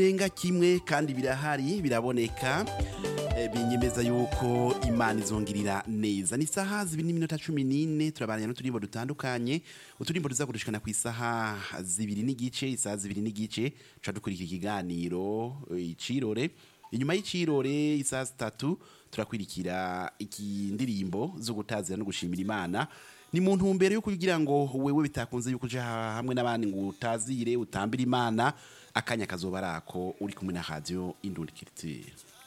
renga kimwe kandi birahari biraboneka eh, binyemeza yuko imana izongirira neza ni isaha zibiri n'iminota cumi n'ine turabanira n'uturimbo dutandukanye uturimbo tuzakurishikana ku isaha zibiri n'igice isaha zibiri n'igice tuca dukurikira ikiganiro eh, icirore inyuma y'icirore isaha zitatu turakwirikira ikindirimbo zo gutazira no gushimira imana ni mu ntumbero yo kugira ngo wewe bitakunze yuko uja hamwe n'abandi ngo utazire utambire imana akanya kazoba arako uri kumwe na radio indundi culture